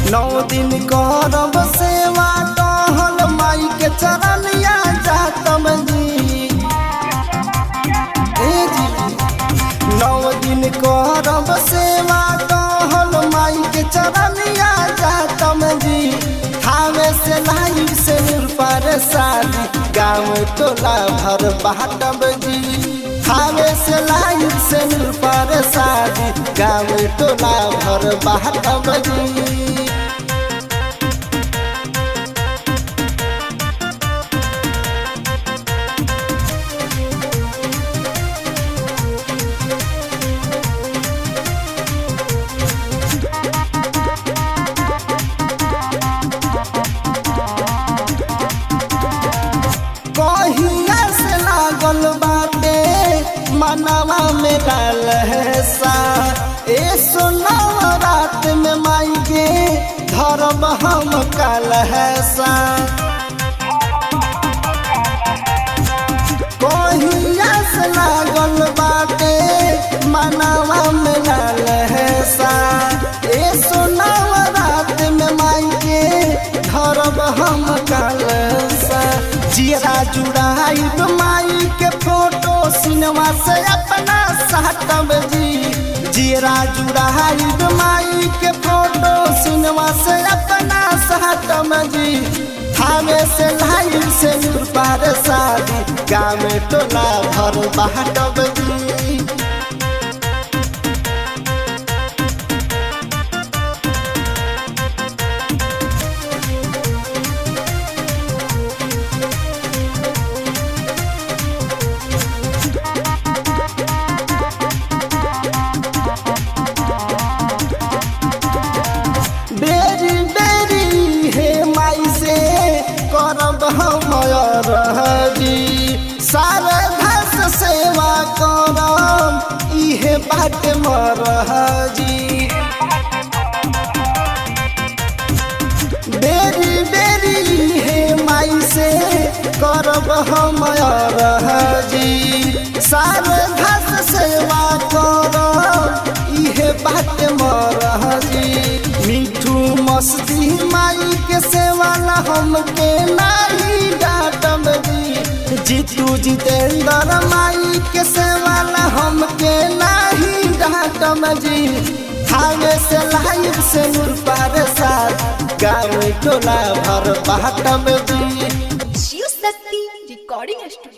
नौ दिन करब सेवा टहल माई के चरनिया जातम जी ए जी नौ दिन करब सेवा टहल माई के चरनिया जातम जी थावे से लाई से नूर पर शादी गाँव टोला भर बाटब जी थावे से लाई से नूर पर शादी गाँव टोला भर बाटब जी कहिया से लागल बाटे मनवा में डाल है सा ए सोनवा रात में माई के धरब हम काल है सा कहिया से लागल बाटे मनवा में डाल है सा ए सोनवा रात में माई के धरब हम काल सा जिया जुड़ाई माई के फोटो सिनेमा से अपना साटब जी जिया जुड़ाई माई के फोटो सिनेमा से अपना साटब जी थामे से लाइव से नूर पार शादी गाँव में टोला भर बाटब जी बेरी बेरी हे माई से करब हम रहजी शारदास सेवा करब इहे बाट मरहजी बेरी बेरी हे माई से करब हम रहजी शारदास सेवा करब इहे बाट मरहजी मिठू मस्ती माई के सेवा ला हमके नाही डाटम जी जीतू जितेंद्र माई के सेवा ला हमके नाही डाटम जी थावे से लाइव से नूर पार साथ गाँव टोला भर बाटम जी शिव शक्ति रिकॉर्डिंग स्टूडियो